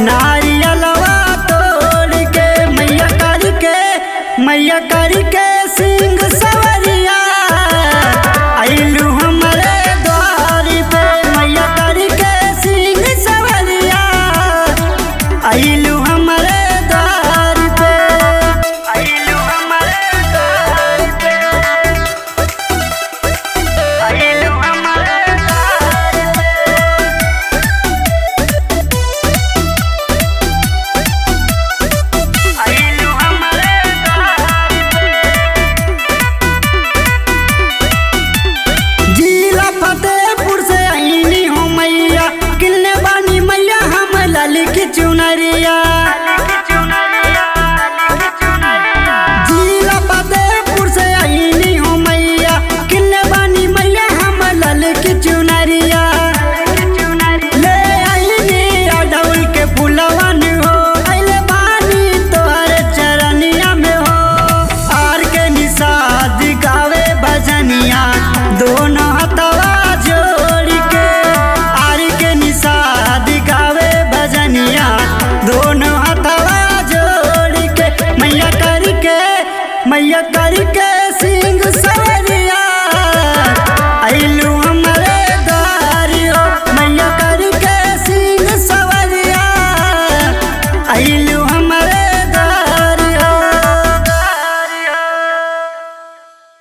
नारियलवा तोड़ के मैया कर के मैया कर के सिंह सवरिया आइलू हमरे द्वार पे मैया कर के सिंह सवरिया आइलू हमरे द्वार पे आइलू हमरे द्वार पे आइलू हमरे द्वार पे आइलू हमरे द्वार जिला फतेहपुर से आईनी हो मैया किलने बानी मैया हम लाली की चुनरिया जिला फतेहपुर से आईनी हो मैया किलने बानी मैया हम लाली की चुनरिया ले आईनी अडौल के फुलवन हो अइले बानी तोहरे चरनिया में हो आर के निषाद गावे भजनिया दोनों हथवा जोड़ के आर के निषाद गावे भजनिया दोनों हथवा जोड़ के मैया करके मैया करके सिंह सवरिया आइलू